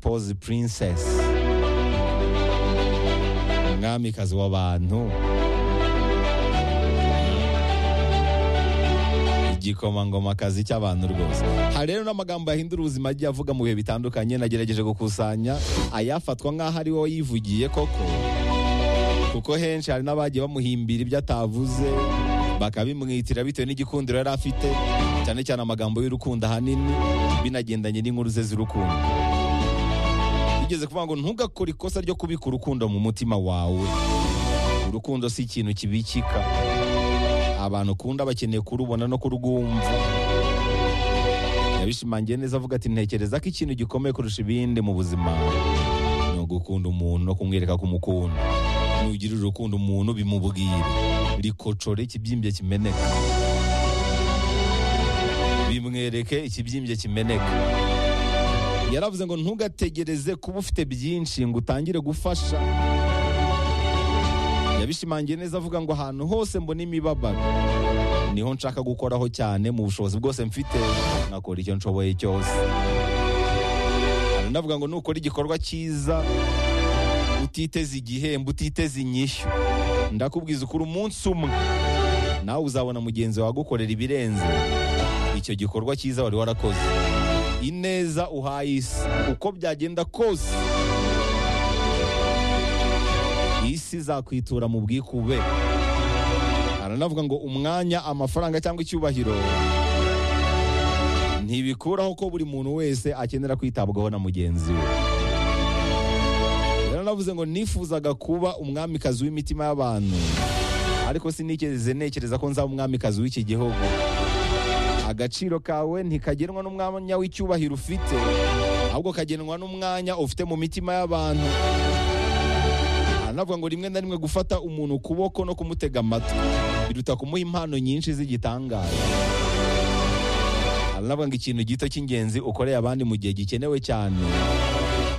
pose princess umwamikazi w'abantu igikomangomakazi cy'abantu rwose hari rero n'amagambo yahindura ubuzima agiye avuga mu bihe bitandukanye nagerageje gukusanya ayafatwa nk'aho ari wowe yivugiye koko kuko henshi hari n'abagiye bamuhimbira ibyo atavuze bakabimwitira bitewe n'igikundiro yari afite cyane cyane amagambo y'urukundo ahanini binagendanye n'inkuru ze z'urukundo bigeze kuvuga ngo ntugakore ikosa ryo kubika urukundo mu mutima wawe urukundo si ikintu kibikika abantu ukunda bakeneye kurubona no kurwumva yabishimangiye neza avuga ati ntekereza ko ikintu gikomeye kurusha ibindi mu buzima ni ugukunda umuntu no kumwereka ko umukunda nugirira urukundo umuntu bimubwire rikocore ikibyimbye kimeneka bimwereke ikibyimbye kimeneka yaravuze ngo ntugategereze kuba ufite byinshi ngo utangire gufasha yabishimangiye neza avuga ngo ahantu hose mbona imibabaro niho nshaka gukoraho cyane mu bushobozi bwose mfite nkakora icyo nshoboye cyose anavuga ngo nukora igikorwa cyiza utiteze igihembo utiteze inyishyu ndakubwiza ukora umunsi umwe nawe uzabona mugenzi wawe agukorera ibirenze icyo gikorwa cyiza wari warakoze ineza uhaye isi uko byagenda kose isi izakwitura mu bwikube aranavuga ngo umwanya amafaranga cyangwa icyubahiro ntibikuraho ko buri muntu wese akenera kwitabwaho na mugenzi we yaranavuze ngo nifuzaga kuba umwamikazi w'imitima y'abantu ariko sinikeze ntekereza ko nzaba umwamikazi w'iki gihugu agaciro kawe ntikagenwa n'umwanya w'icyubahiro ufite ahubwo kagenwa n'umwanya ufite mu mitima y'abantu aranavuga ngo rimwe na rimwe gufata umuntu ukuboko no kumutega amatwi biruta kumuha impano nyinshi z'igitangaza aranavuga ngo ikintu gito cy'ingenzi ukoreye abandi mu gihe gikenewe cyane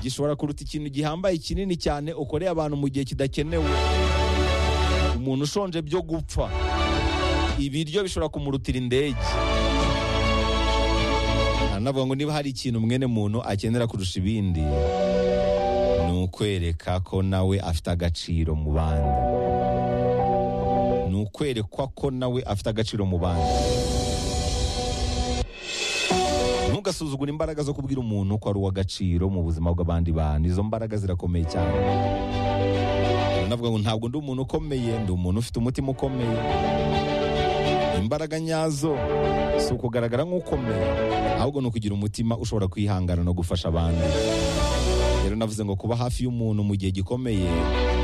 gishobora kuruta ikintu gihambaye kinini cyane ukoreye abantu mu gihe kidakenewe umuntu ushonje byo gupfa ibiryo bishobora kumurutira indege aranavuga ngo niba hari ikintu mwene muntu akenera kurusha ibindi ni ukwereka ko nawe afite agaciro mu bandi ni ukwerekwa ko nawe afite agaciro mu bandi ntugasuzugure imbaraga zo kubwira umuntu ko ari uw'agaciro mu buzima bw'abandi bantu izo mbaraga zirakomeye cyane navuga ngo ntabwo ndi umuntu ukomeye ndi umuntu ufite umutima ukomeye imbaraga nyazo si ukugaragara nk'ukomeye ahubwo ni ukugira umutima ushobora kwihangana no gufasha abandi rero navuze ngo kuba hafi y'umuntu mu gihe gikomeye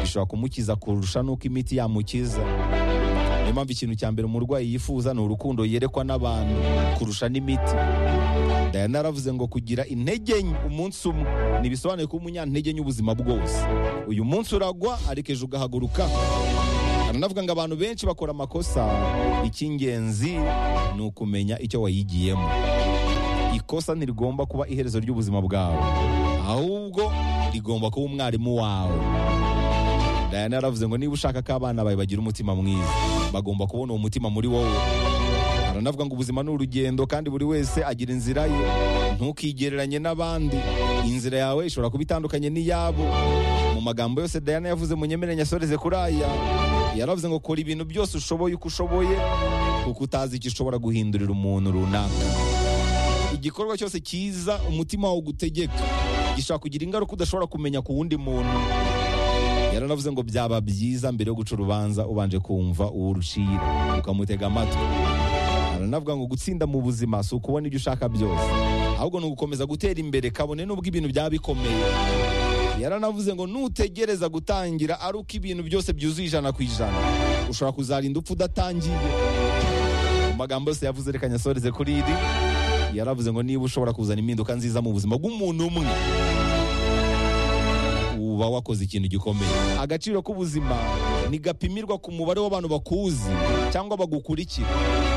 bishobora kumukiza kurusha n'uko imiti yamukiza niyo mpamvu ikintu cya mbere umurwayi yifuza ni urukundo yerekwa n'abantu kurusha n'imiti dayana yaravuze ngo kugira intege nke umunsi umwe ntibisobanuye ko umunyantege nke ubuzima bwose uyu munsi uragwa ariko ejo ugahaguruka aranavuga ngo abantu benshi bakora amakosa icy'ingenzi ni ukumenya icyo wayigiyemo ikosa ntirigomba kuba iherezo ry'ubuzima bwawe ahubwo rigomba kuba umwarimu wawe dayana yaravuze ngo niba ushaka ko abana bawe bagira umutima mwiza bagomba kubona uwo mutima muri wowe aranavuga ngo ubuzima ni urugendo kandi buri wese agira inzira ye ntukigereranye n'abandi inzira yawe ishobora kuba itandukanye n'iyabo mu magambo yose dayana yavuze munyemere nyasoreze kuri aya yaravuze ngo kora ibintu byose ushoboye uko ushoboye kuko utazi icyo ushobora guhindurira umuntu runaka igikorwa cyose cyiza umutima wawe ugutegeka gishobora kugira ingaruka udashobora kumenya ku wundi muntu yaranavuze ngo byaba byiza mbere yo guca urubanza ubanje kumva uwo urucira ukamutega amatwi aranavuga ngo gutsinda mu buzima si ukubona ibyo ushaka byose ahubwo ni ugukomeza gutera imbere kabone n'ubwo ibintu byaba bikomeye yaranavuze ngo nutegereza gutangira ari uko ibintu byose byuzuye ijana ku ijana ushobora kuzarinda upfa udatangiye mu magambo yose yavuze reka nyasoreze kuri iri yaravuze ngo niba ushobora kuzana impinduka nziza mu buzima bw'umuntu umwe uba wakoze ikintu gikomeye agaciro k'ubuzima ntigapimirwa ku mubare w'abantu bakuzi cyangwa bagukurikira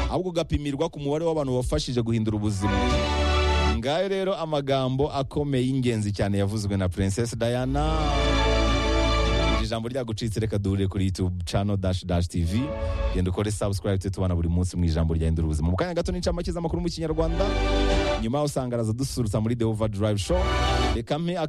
ahubwo gapimirwa ku mubare w'abantu wafashije guhindura ubuzima ngayo rero amagambo akomeye y'ingenzi cyane yavuzwe na princess diana iri jambo ryagucitse reka duhure kuri youtube channel dash dash tv genda ukore subscribe tujye tubana buri munsi mu ijambo ryahindura ubuzima mu kanya gato n'incamake z'amakuru mu kinyarwanda nyuma yaho usanga araza dusurutsa muri the overdrive show reka mpe aka-